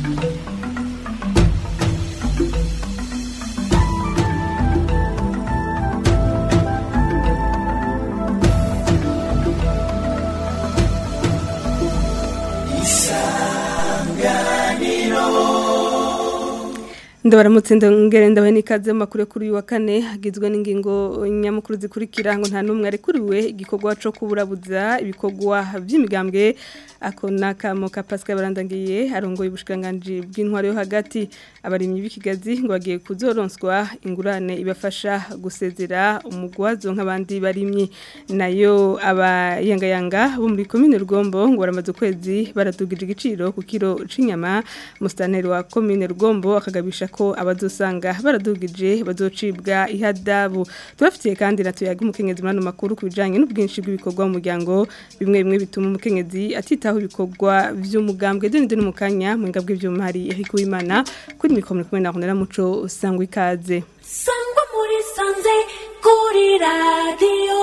ndabaramutse ndongere ndabahe n'ikaze mu makuru yo kuri uyu wa kane hagizwe n'ingingo nyamukuru zikurikira ngo nta n'umwe arekuriwe igikorwa cyo kuburabuza ibikorwa by'imigambwe ako n'akamo ka pascal barandangiye arongoye ubushikiranganji bw'intwaro yo hagati abarimyi b'ikigazi ngo bagiye kuzoronswa ingurane ibafasha gusezera umugwazo nk'abandi barimyi nayo abayangayanga bo muri komine rugombo ngo baramaze ukwezi baradugije igiciro ku kiro c'inyama musitanteri wa komine rugombo akagabisha ko abazosanga baradugije bazocibwa ihadabu tubafitiye kandi na tuyaga umukenyezi muri ano makuru ku bijanye n'ubwinshi bw'ibikorwa mu muryango bimwe bimwe bituma umukenyezi atitaho ibikorwa vy'umugambwe deni deni mu kanya mu ngabwe vy'uma hari Eric Uwimana kuri mikoro kumwe na Honera Muco sangwa ikaze sangwa muri sanze kuri radio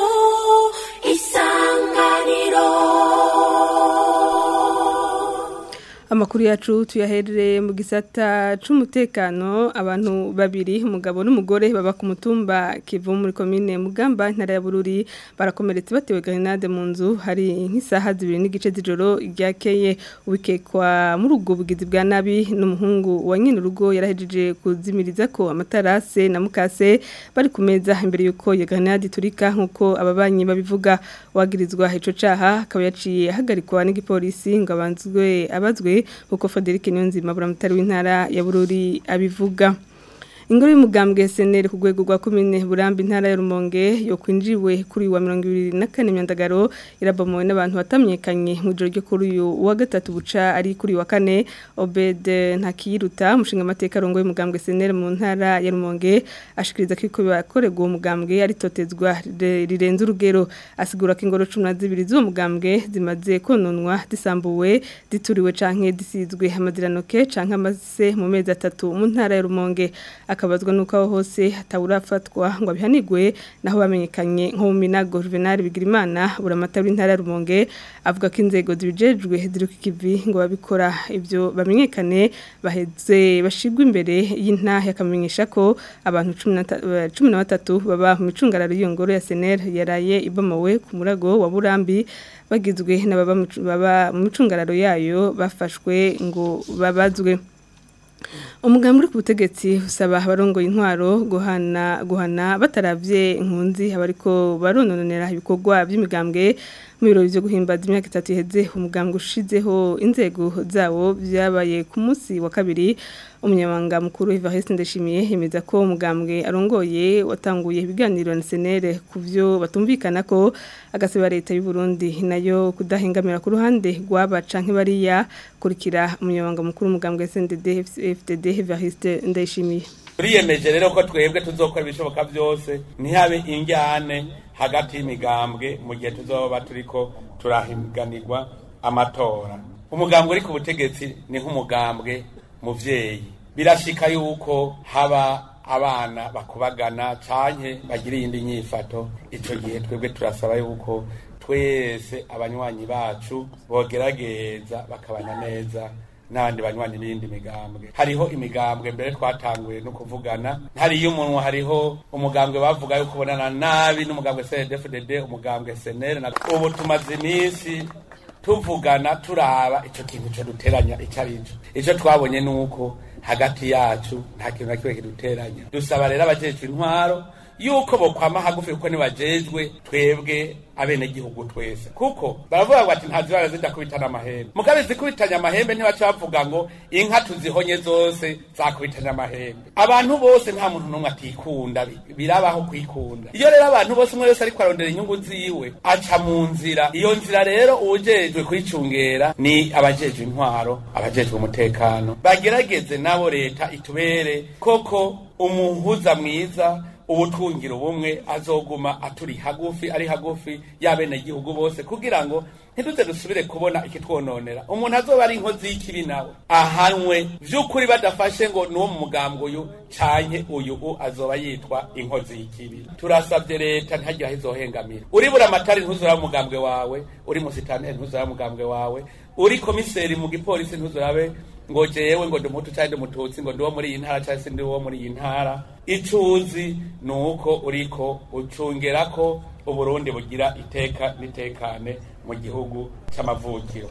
isanganiro Amakuru yacu tuyaherere mu gisata c'umutekano abantu babiri umugabo n'umugore baba ku mutumba kivu muri komine Mugamba ntara ya Bururi barakomeretse batewe grenade mu nzu hari nk'isaha zibiri n'igice z'ijoro ryakeye ubikekwa muri ubwo bugizi bwa nabi n'umuhungu wa nyine urugo yarahejeje kuzimiriza ko amatarase na mukase bari ku meza imbere yuko iyo grenade turika nkuko ababanyi babivuga wagirizwa ico caha akaba yaciye ahagarikwa n'igipolisi ngo abanzwe abazwe kuko Frederic Niyonzima buramutari w'intara ya Bururi abivuga Ingoro y'umugambwe SNL ku rwego rwa komine Burambi intara ya Rumonge yo kwinjiwe kuri wa 2024 myandagaro irabomowe n'abantu batamenyekanye mu joro ryo kuri uyu wa gatatu buca ari kuri wa kane Obed Ntakiruta umushinga amateka rongo y'umugambwe SNL mu ntara ya Rumonge ashikiriza ko iko bakorerwa uwo mugambwe ari totezwa rirenze urugero asigura ko ingoro 12 z'uwo mugambwe zimaze kononwa disambuwe dituriwe canke disizwe amadiranoke canke amase mu mezi atatu mu ntara ya Rumonge akabazwa nuko aho hose hatawurafatwa ngo abihanigwe naho bamenyekanye nko mu minago Juvenal Bigirimana buramata w'intara Rumonge avuga ko inzego zibijejwe ziruka ikivi ngo babikora ibyo bamenyekane baheze bashigwa imbere y'intahe akamenyesha ko abantu 13 baba mu micungararo y'iyo ngoro ya SNL yaraye ibomowe ku murago wa Burambi bagizwe n'ababa mu micungararo yayo bafashwe ngo babazwe umugambi uri ku butegetsi usaba abarongoye intwaro guhana guhana bataravye inkunzi abariko barononera ibikorwa by'imigambwe mu birori byo guhimbaza imyaka itatu iheze umugambwe ushizeho inzego zawo byabaye ku munsi wa kabiri umunyamabanga mukuru Evariste Ndashimiye yemeza ko umugambwe arongoye watanguye ibiganiro na senere ku byo batumvikana ko agasaba leta y'u Burundi nayo kudahengamira ku ruhande rwaba canke bariya kurikira umunyamabanga mukuru umugambwe SNDD FDD Evariste Ndashimiye turiyemeje rero ko twebwe tuzokora ibishoboka byose ntihabe injyane hagati y'imigambwe mu gihe tuzoba turiko turahiganirwa amatora umugambwe uri ku butegetsi ni nk'umugambwe muvyeyi birashika yuko haba abana bakubagana canke bagira iyindi nyifato ico gihe twebwe turasaba yuko twese abanywanyi bacu bogerageza bakabana neza n'abandi banywanyi n'iyindi migambwe hariho imigambwe mbere twatanguye no kuvugana hariyo umunwa hariho umugambwe bavuga yuko ubonana nabi n'umugambwe CNDD-FDD umugambwe SNL na ubu tumaze iminsi tuvugana turaba ico kintu co duteranya ico arico ico twabonye nuko hagati yacu nta kintu na kimwe kiduteranya dusaba rero abajejwe intwaro yuko bokwama hagufi kuko nibajejwe twebwe abenegihugu twese kuko baravuga ngo ati ntazibara zidakubitana amahembe mugabe zikubitanya amahembe ntibaca bavuga ngo inka tuzihonye zose zakubitanya amahembe abantu bose nta muntu n'umwe atikunda birabaho kwikunda iyo rero abantu bose umwe wese ariko arondera inyungu ziwe aca mu nzira iyo nzira rero uwujejwe kuyicungera ni abajejwe intwaro abajejwe umutekano bagerageze nabo leta itubere koko umuhuza mwiza ubutungira ubumwe azoguma aturi hagufi ari hagufi y'abenegihugu bose kugira ngo ntituze dusubire kubona ikitwononera umuntu azoba ari inkozi y'ikibi nawe ahanwe vy'ukuri badafashe ngo nuwo mu mugambwe uyu canke uyu u azoba yitwa inkozi y'ikibi turasavye leta ntihagira aho izohengamira uri buramatari ntuzuraba umugambwe wawe uri musitani ntuzuraba umugambwe wawe uri komiseri mu gipolisi ntuzurabe ngo jewe ngo ndi umuhutu cyangwa ndi umututsi ngo ndi uwo muri iyi ntara cyangwa se ndi uwo muri iyi ntara ico uzi ni uko uriko ucungera ko uburundi bugira iteka n'itekane mu gihugu c'amavukiro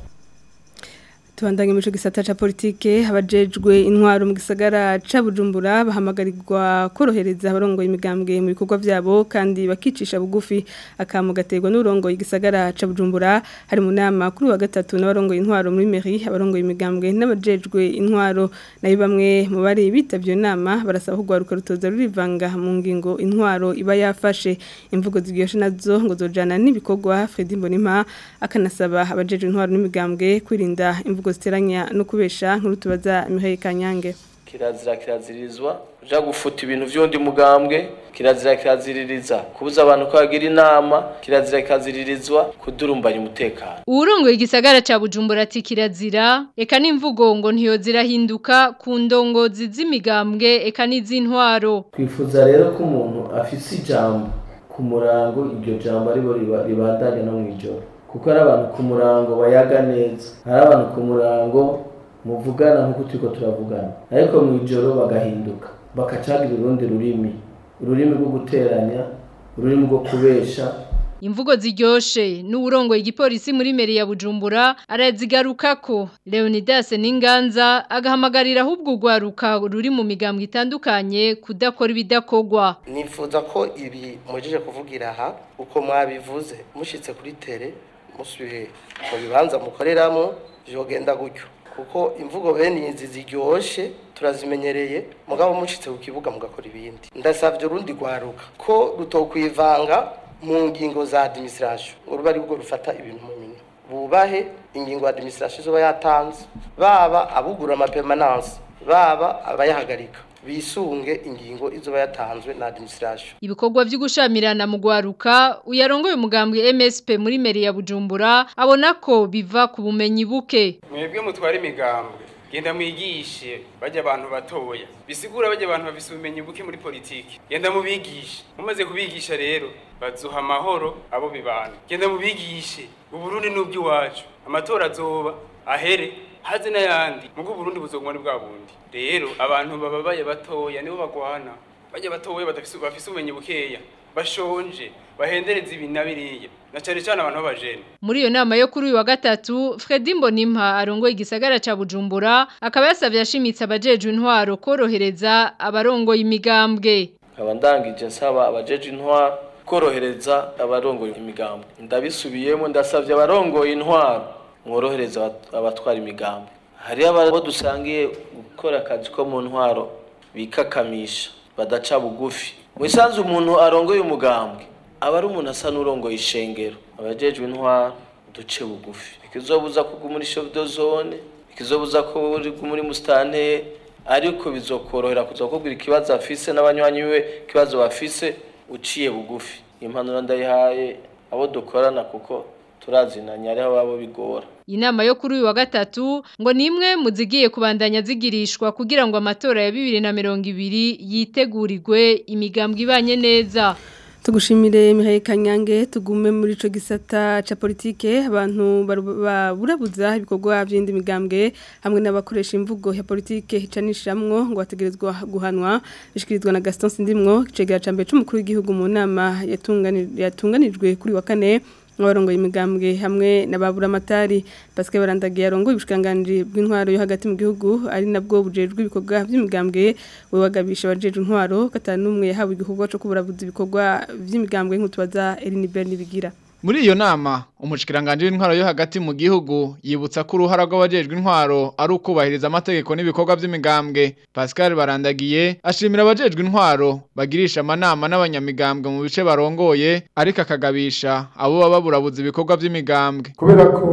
tubandanye mu gisata ca politike abajejwe intwaro mu gisagara ca Bujumbura bahamagarirwa korohereza abarongoye imigambwe mu bikorwa vyabo kandi bakicisha bugufi akamu gaterwa n'urongoye igisagara ca Bujumbura hari mu nama kuri wa gatatu n'abarongoye intwaro muri mairie abarongoye imigambwe n'abajejwe intwaro nayo bamwe mu bari bitavye nama barasaba kugwaruka rutoza rurivanga mu ngingo intwaro iba yafashe imvugo zigyoshe nazo ngo zojana n'ibikorwa Fredy Mbonimpa akanasaba abajejwe intwaro n'imigambwe kwirinda imvugo ziteranya no kubesha nkuru tubaza Mihaye Kanyange kirazira kiraziririzwa uja gufuta ibintu vy'undi mugambwe kirazira kiraziririza kubuza abantu ko bagira inama kirazira kikaziririzwa kudurumbanya umutekano Uwurongoye igisagara ca Bujumbura ati kirazira eka n'imvugo ngo ntiyozirahinduka ku ndongozi z'imigambwe eka n'iz'intwaro twifuza rero ko umuntu afise ijambo ku murango iryo jambo aribo riba- ribandanya no mw'ijoro kuko hari abantu ku murango bayaga neza hari abantu ku murango muvugana nk'uko turiko turavugana ariko mw'ijoro bagahinduka bakacagira urundi rurimi ururimi rwo guteranya ururimi rwo kubesha Imvugo ziryoshe n'uwurongoye igipolisi muri meri ya Bujumbura arazigarukako Leonidas Ninganza agahamagarira ahubwo ugwaruka ruri mu migambwe itandukanye kudakora ibidakogwa nifuza ko ibi mujeje kuvugira aha uko mwabivuze mushitse kuri tere musubiye mu bibanza mukoreramo vyogenda gutyo kuko imvugo bene izi ziryoshe turazimenyereye mugabo mushitse ku kibuga mugakora ibindi ndasavye urundi rwaruka ko rutokwivanga mu ngingo za administration ngo ruba ari rwo rufata ibintu mu minwe bubahe ingingo ya administration izoba yatanze baba abugura amapermanence baba abayahagarika bisunge ingingo izoba yatanzwe na administration Ibikorwa vy'ugushamirana mu gwaruka uyarongoye umugambwe MSP muri meri ya Bujumbura abona ko biva ku bumenyi buke mwebwe mutwara imigambwe genda mwigishe bajya abantu batoya bisigura bajya abantu bafise ubumenyi buke muri politiki genda mubigishe mumaze kubigisha rero bazuha amahoro abo bibana genda mubigishe uburundi n'ubw'iwacu amatora azoba ahere haze n'ayandi mugo uburundi buzoguma ni bwa bundi rero abantu bababaye batoya nibo bagwana bajya batoya badafise bafise ubumenyi bukeya bashonje bahendereza ibi na biriya na cane cane abantu b'abajene Muri iyo nama yo kuri uyu wa gatatu Fredy Mbonimpa arongoye igisagara ca Bujumbura akaba yasavye ashimitse abajejwe intwaro korohereza abarongoye imigambwe nkaba ndangije nsaba abajeje intwaro korohereza abarongoye imigambwe ndabisubiyemo ndasavye abarongoye intwaro mworohereza abat- abatwara imigambwe hariho abo dusangiye gukora akazi ko mu ntwaro bikakamisha badaca bugufi mu isanzu umuntu arongoye umugambwe aba ari umuntu asa n'urongoye ishengero abajejwe intwaro duce bugufi ikizobuza kuguma muri chef de zone ikizobuza ko uri muri mustanteri ariko bizokorohera kuza kukubwira ikibazo afise n'abanywanyi we ikibazo bafise uciye bugufi impanuro ndayihaye abo dukorana kuko turazinanya ariho babo bigora Inama yo kuri uyu wa gatatu ngo nimwe muzigiye kubandanya zigirishwa kugira ngo amatora ya 2020 yitegurirwe imigambwe ibanye neza Tugushimire Mihaye Kanyange tugume muri ico gisata ca politike abantu baru- baburabuza ibikorwa by'indi migambwe hamwe n'abakoresha imvugo ya politike icanishamwo ngo bategerezwa guhanwa bishikirizwa na Gaston Sindimwo cegera ca mbere c'umukuru w'igihugu mu nama yatungani- yatunganijwe kuri wa kane abarongoye imigambwe hamwe n'ababura amatari Pascal Barandagiye arongoye ubushikiranganji bw'intwaro yo hagati mu gihugu ari nabwo bujejwe ibikorwa by'imigambwe we wagabisha abajeje intwaro gatanu umwe yahawe igikorwa cyo kuburabuza ibikorwa by'imigambwe nk'utubaza Eline Berni bigira Muri iyo nama, umushikiranganje w'intwaro yo hagati mu gihugu yibutsa ko uruhara rw'abajejwe intwaro ari ukubahiriza amategeko n'ibikorwa by'imigambwe. Pascal Barandagiye ashimira abajejwe intwaro bagirisha amanama n'abanyamigambwe mu bice barongoye ariko akagabisha abo baba baburabuza ibikorwa by'imigambwe. kubera ko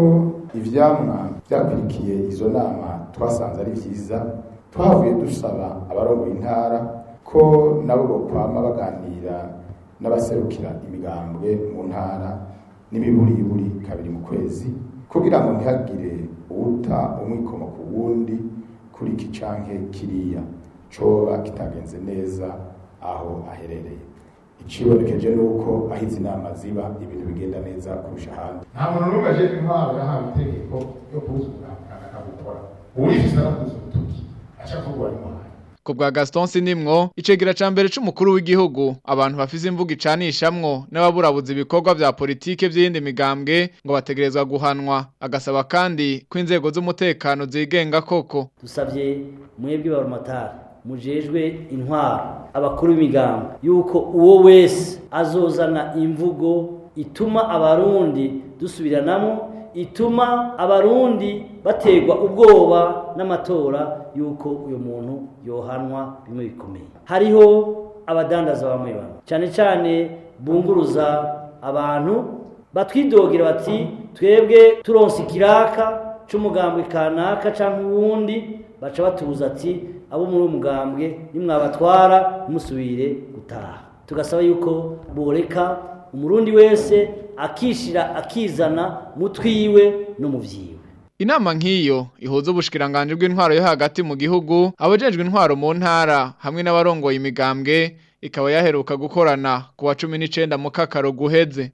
ivyamwa byakurikiye izo nama twasanze ari vyiza twavuye dusaba abarongoye intara ko nabo bokwama baganira n'abaserukira imigambwe mu ntara n'imiburiburi kabiri mu kwezi kugira ngo ntihagire uwuta umwikomo ku wundi kuri iki canke kiriya coba kitagenze neza aho aherereye icibonekeje nuko aho izi nama ziba ibintu bigenda neza kurusha ahandi nta muntu n'umwe aje intwaro yahawe itegeko yo kubuza umuganga akabukora uwifise arakuza urutoki aca avuga wari muhaye ku bwa Gaston Sinimwo icegera ca mbere c'umukuru w'igihugu abantu bafise imvugo icanishamwo n'ababurabuza ibikorwa vya politike vy'iyindi migambwe ngo bategerezwa guhanwa agasaba kandi ko inzego z'umutekano zigenga koko dusabye mwebwe baromatari mujejwe intwaro abakuru b'imigambi yuko uwo wese azozana imvugo ituma abarundi dusubiranamo ituma abarundi bategwa ubwoba n'amatora yuko uyu muntu yohanwa bimwe bikomeye hariho abadandaza bamwe bamwe cyane cyane bunguruza abantu batwidogera bati twebwe turonse ikiraka c'umugambwe kanaka canke uwundi baca batubuza ati abo muri uwo mugambwe nimwabatwara ntimusubire gutaha tugasaba yuko boreka umurundi wese akishira akizana mu twiwe no mu vyiwe Inama nk'iyo ihuza ubushikiranganje bw'intwaro yo hagati mu gihugu abajejwe intwaro mu ntara hamwe n'abarongoye imigambwe ikaba yaheruka gukorana ku wa 19 mu kakaro guheze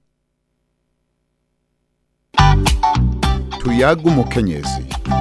tuyaga umukenyezi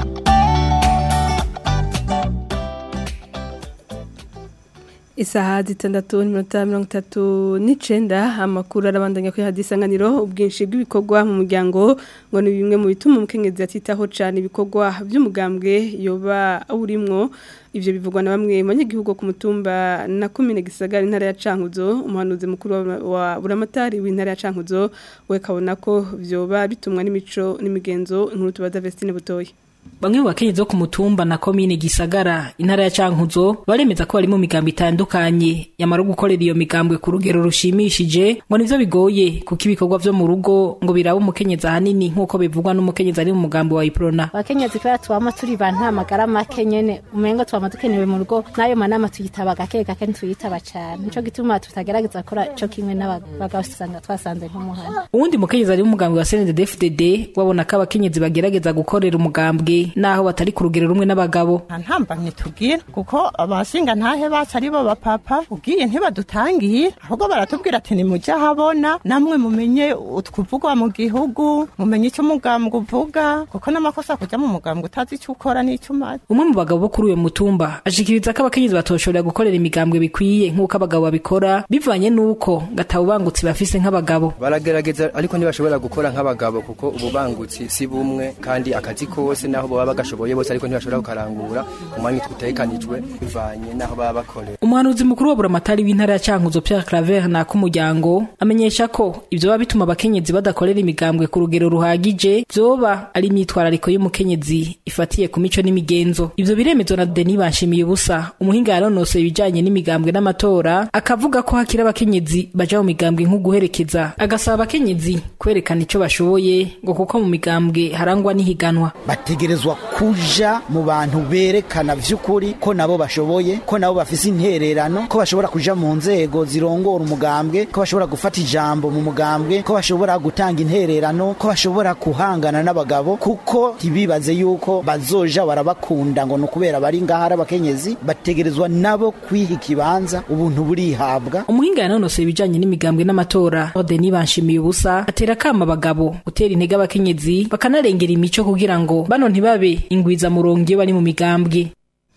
Isaha zitandatu n'iminota mirongo itatu n'icenda amakuru arabandanya kuri hadi isanganiro ubwinshi bw'ibikorwa mu muryango ngo ni bimwe mu bituma umukenyezi atitaho cyane ibikorwa by'umugambwe yoba awurimwo ivyo bivugwa na bamwe mu banyagihugu ku mutumba na komine gisagara intara ya Cankuzo umuhanuzi mukuru wa, wa buramatari w'intara ya Cankuzo we kabona ko vyoba bitumwa n'imico n'imigenzo inkuru tubaza Vestine Butoyi Bamwe mu bakenyezi bo ku mutumba na komine Gisagara intara ya Cankuzo baremeza ko bari mu migambo itandukanye yamara gukorera iyo migambwe ku rugero rushimishije ngo nivyo bigoye kuko ibikorwa vyo mu rugo ngo biraba umukenyezi ahanini nk'uko bivugwa n'umukenyezi ari mu mugambi wa Iprona abakenyezi kubera tubama turi ba nta magara make nyene umengo tubama dukenewe mu rugo n'ayo manama tuyitaba gake gake ntituyitaba cane nico gituma tutagerageza gukora ico kimwe n'abagabo usanga twasanze nk'umuhana uwundi mukenyezi ari mu mugambi wa CNDD-FDD wabona ko abakenyezi bagerageza gukorera umugambwe naho batari ku rugero rumwe n'abagabo nta ntambamye tugira kuko abashinga ntahe bacu ari bo bapapa ugiye ntibadutangiye ahubwo baratubwira ati nimujye ahabona namwe mumenye utwuvugwa mu gihugu mumenye icyo umugambwe uvuga kuko n'amakosa kujya mu mugambwe utazi icyo ukora n'icyo umaze umwe mu bagabo bo kuri uyu mutumba ashikiriza ko abakenyezi batoshobora gukorera imigambwe bikwiye nk'uko abagabo babikora bivanye n'uko gatawubangutsi bafise nk'abagabo baragerageza ariko ntibashobora gukora nk'abagabo kuko ububangutsi si bumwe kandi akazi kose naho baba bagashoboye bose ariko ntibashobora kukarangura ku mwanya twitekanijwe bivanye naho baba bakorera umuhanuzi mukuru wa buramatari w'intara ya Cankuzo Pierre Claver na kumuryango amenyesha ko ivyo baba bituma abakenyezi badakorera imigambwe ku rugero ruhagije vyoba ari imyitwarariko y'umukenyezi ifatiye ku mico n'imigenzo ivyo biremezwa na Denis Banshimiye ubusa umuhinga yaronosoye ibijanye n'imigambwe n'amatora akavuga ko hakiri abakenyezi baja mu migambwe nko guherekeza agasaba abakenyezi kwerekana ico bashoboye ngo kuko mu migambwe harangwa n'ihiganwa bategerezwa kuja mu bantu berekana vy'ukuri ko nabo bashoboye ko nabo bafise intererano ko bashobora kuja mu nzego zirongora umugambwe ko bashobora gufata ijambo mu mugambwe ko bashobora gutanga intererano ko bashobora kuhangana n'abagabo kuko ntibibaze yuko bazoja barabakunda ngo ni ukubera bari ngaha ari abakenyezi bategerezwa nabo kwiha ikibanza ubuntu burihabwa umuhinga yanonosoye ibijanye n'imigambwe n'amatora Denis Banshimiye ubusa atera akama abagabo gutera intege abakenyezi bakanarengera imico kugira ngo bano ntibabe ingwiza murongo iyo bari mu migambwe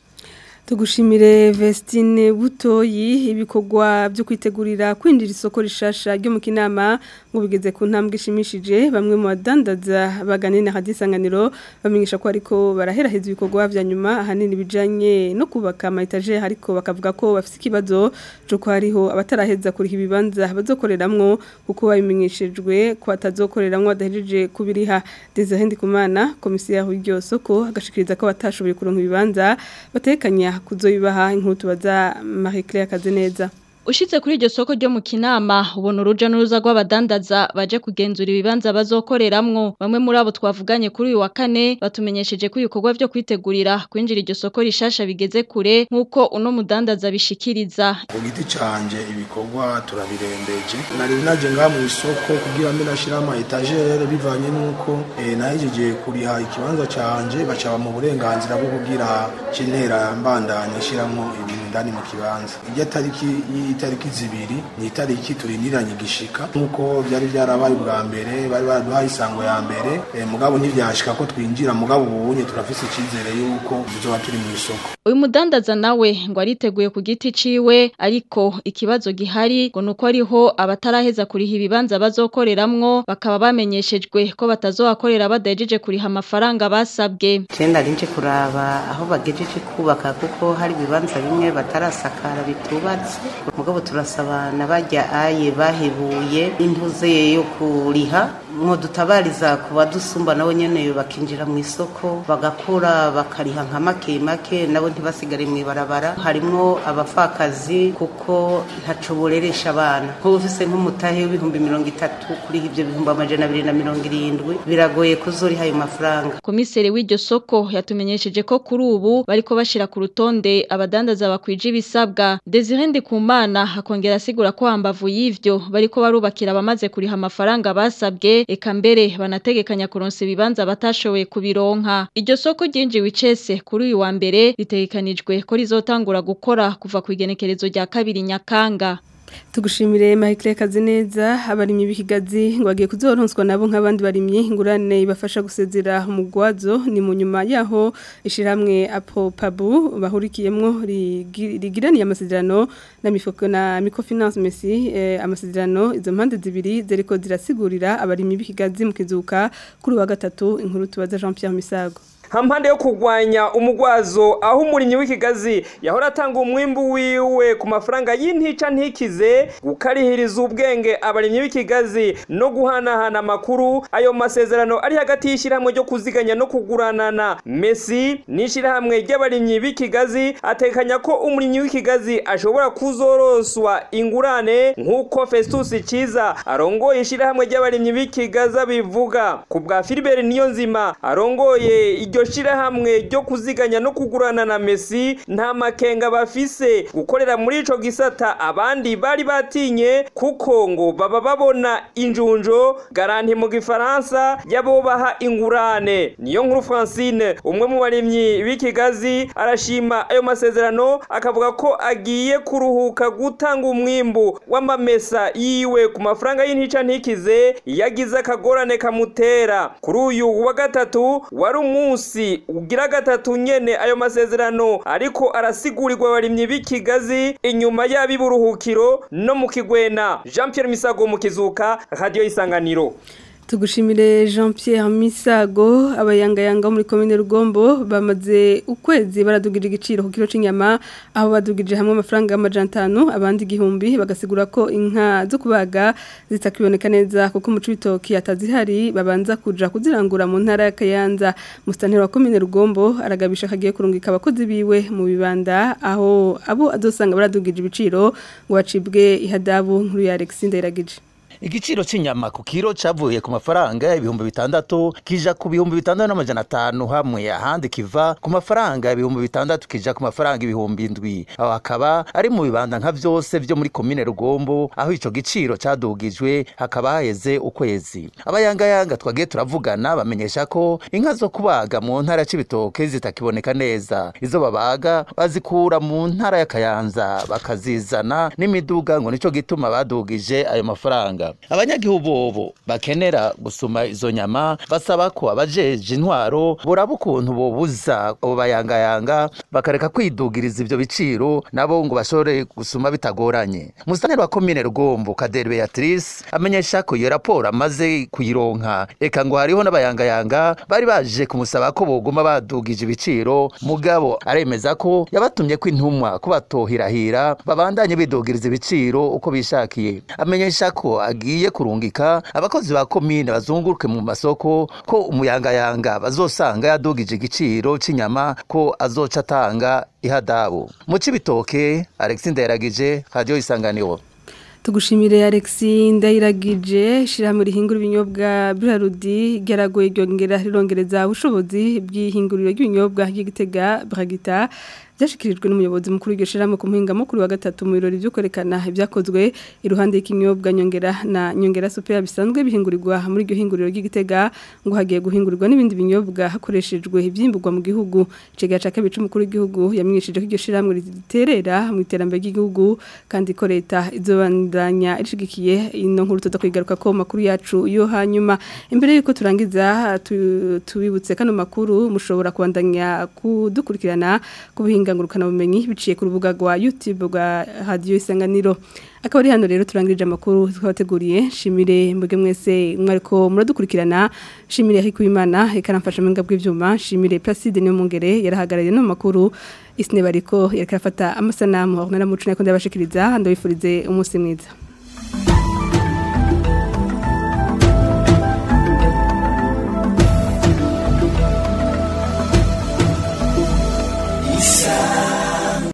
tugushimire Vestine Butoyi ibikorwa byo kwitegurira kwinjira isoko rishasha ryo mu kinama ngo bigeze ku ntambwe ishimishije bamwe mu badandaza baganina hadisanganiro bamenyesha ko ariko baraheraheza ibikorwa vya nyuma ahanini bijanye no kubaka amaetaje ariko bakavuga ko bafite ikibazo cyo ko hariho abataraheza kuriha ibibanza bazokoreramwo kuko babimenyeshejwe ko batazokoreramwo badahejeje kubiriha Desire Kumana komisiyo y'iryo soko agashikiriza ko batashoboye kuronka ibibanza batekanya kuzoyibaha inkuru tubaza Marie Claire Kazeneza Ushitse kuri iryo soko ryo mu kinama ubona uruja n'uruza rw'abadandaza baje kugenzura ibibanza bazokoreramwo bamwe muri abo twavuganye kuri uyu wa kane batumenyesheje ko ibikorwa vyo kwitegurira kwinjira iryo soko rishasha bigeze kure nk'uko uno mudandaza bishikiriza ku giti canje ibikorwa turabirembeje nari naje ngaha mu isoko kugira mbe nashira ama etagere bivanye n'uko eh, nahejeje kuriha ikibanza canje bacaba mu burenganzira bwo kugira cintera mbandanya shiramwo ibintu indani mu kibanza irya tariki y'itariki zibiri ni itariki turindiranye igishika nk'uko byari byarabaye ubwa mbere bari baraduhaye isango ya mbere eh, mugabo ntibyashika ko twinjira mugabo ubunye turafise icyizere yuko tuzoba turi mu isoko uyu mudandaza nawe ngo ariteguye ku giti ciwe ariko ikibazo gihari ngo nuko ariho abataraheza kuriha ibibanza bazokoreramwo bakaba bamenyeshejwe ko batazohakorera badahejeje kuriha amafaranga basabwe Cenda rinje kuraba aho bagejeje kubaka kuko hari ibibanza bimwe batarasakara bitubatse mugabo turasaba nabajya aye bahebuye intuze yo kuriha mwo dutabariza ku badusumba nabo nyene bakinjira mu isoko bagakora bakariha nka make make nabo ntibasigare mu ibarabara harimwo abapfakazi kuko ntaco boreresha abana nk'ubu ufise nk'umutahe w'ibihumbi mirongo itatu kuri ibyo bihumbi amajana abiri na mirongo irindwi biragoye kuzoriha ayo mafaranga komiseri w'iryo soko yatumenyesheje ko kuri ubu bariko bashira ku rutonde abadandaza bakwije ibisabwa Desire Ndikumana akongera asigura ko hambavu y'ivyo bariko barubakira abamaze kuriha amafaranga basabwe eka mbere banategekanya kuronsa ibibanza batashoboye kubironka iryo soko ryinjiwe icese kuri uyu wa mbere ritegekanijwe ko rizotangura gukora kuva ku igenekerezo rya kabiri Nyakanga tugushimire Michael Kazineza abarimyi b'ikigazi ngo bagiye kuzoronswa nabo nk'abandi barimyi ingurane ibafasha gusezera umugwazo ni mu nyuma yaho ishiramwe Apo Pabu bahurikiyemwo rigi- rigiraniye amasezerano na mifoko na microfinance Messi eh, amasezerano izo mpande zibiri zeriko zirasigurira abarimyi b'ikigazi mu kizuka kuri wa gatatu inkuru tubaza Jean Pierre Misago hampande yo kurwanya umugwazo aho umurimyi w'ikigazi yahora atanga umwimbu wiwe ku mafaranga y'intica ntikize gukarihiriza ubwenge abarimyi b'ikigazi no guhanahana amakuru ayo masezerano ari hagati y'ishyirahamwe ryo kuziganya no kuguranana Messi n'ishyirahamwe ry'abarimyi b'ikigazi atekanya ko umurimyi w'ikigazi ashobora kuzoroswa ingurane nk'uko Festus Kiza arongoye ishyirahamwe ry'abarimyi b'ikigazi bivuga ku bwa Philibert Niyonzima arongoye iryo shirahamwe ryo kuziganya no kugurana na Messi nta makenga bafise gukorera muri ico gisata abandi bari batinye kuko ngo baba babona injunjo garanti mu gifaransa yabo baha ingurane niyo nkuru Francine umwe mu barimyi b'ikigazi arashima ayo masezerano akavuga ko agiye kuruhuka gutanga umwimbu w'amamesa yiwe ku mafaranga y'intica ntikize yagize akagorane kamutera kuri uyu wa gatatu wari umunsi ugira gatatu nyene ayo masezerano ariko arasigurirwa abarimyi b'ikigazi inyuma y'abiburuhukiro no mu kigwena Jean Pierre Misago mu kizuka radio isanganiro Tugushimire Jean Pierre Misago abayangayanga muri commune Rugombo bamaze ukwezi baradugije igiciro ku kilo c'inyama aho badugije hamwe amafaranga y'amajana 5 abandi igihumbi bagasigura ko inka zo kubaga zitakiboneka neza kuko mu cibitoki atazihari babanza kuja kuzirangura mu ntara ya Kayanza mustantero wa commune Rugombo aragabisha kagiye kurungika abakozi biwe mu bibanda aho abo azosanga baradugije ibiciro ngo bacibwe ihadabu nkuru ya Alexis Ndayiragije igiciro cy'inyama ku kiro cyavuye ku mafaranga ibihumbi bitandatu kija ku bihumbi bitandatu n'amajana atanu hamwe ahandi kiva ku mafaranga ibihumbi bitandatu kija ku mafaranga ibihumbi indwi aho hakaba ari mu bibanda nka vyose vyo muri komine rugombo aho ico giciro cadugijwe hakaba haheze ukwezi abayangayanga twagiye turavugana bamenyesha ko inka zo kubaga mu ntara c'ibitoke zitakiboneka neza izo babaga bazikura mu ntara ya kayanza bakazizana n'imiduga ngo nico gituma badugije ayo mafaranga abanyagihugu bobo bakenera gusuma izo nyama basaba ko abajeje intwaro boraba ukuntu bobuza abo bayangayanga bakareka kwidugiriza ivyo biciro nabo ngo bashobore gusuma bitagoranye musitanteri wa komine rugombo kaderi beatrice amenyesha ko iyo raporo amaze kuyironka eka ngo hariho n'abayangayanga bari baje kumusaba ko boguma badugije ibiciro mugabo aremeza ko yabatumye ko intumwa ko batohirahira babandanye bidugiriza ibiciro uko bishakiye amenyesha ko agiye kurungika abakozi ba komine bazunguruke mu masoko ko umuyangayanga bazosanga yadugije igiciro cy'inyama ko azoca atanga ihadabu mu cibitoke Alexis Ndayiragije radio isanganiro Tugushimire Alexi ndayiragije shirahamwe rihingura ibinyobwa Brarudi geragoye ryongera rirongereza ubushobozi bw'ihinguriro ry'ibinyobwa ry'igitega Bragita byashikirijwe n'umuyobozi mukuru w'iryo shirahamwe ku muhinga mukuru wa gatatu mu birori byo kwerekana ibyakozwe iruhande y'ikinyobwa nyongera na nyongera super bisanzwe bihingurirwa muri iryo hinguriro ry'igitega ngo hagiye guhingurirwa n'ibindi binyobwa hakoreshejwe ibyimburwa mu gihugu icega ca kabiri c'umukuru w'igihugu yamenyesheje ko iryo shirahamwe riterera mu iterambere ry'igihugu kandi ko leta izobandanya ishigikiye ino nkuru tuza kwigaruka ko makuru yacu yo hanyuma imbere yuko turangiza tu- tubibutse kano makuru mushobora kubandanya kudukurikirana ku buhinga ngurukana bumenyi biciye ku rubuga rwa YouTube rwa Radio Isanganiro akaba ari hano rero turangirije amakuru twabateguriye shimire mbwe mwese mwariko muradukurikirana shimire ariko imana ikaramfasha mu ngabwe bw'ivyuma shimire Placide niyo mungere yarahagarariye no makuru isine bariko yariko afata amasanamu aho naramucu nako ndabashikiriza ndabifurize umunsi mwiza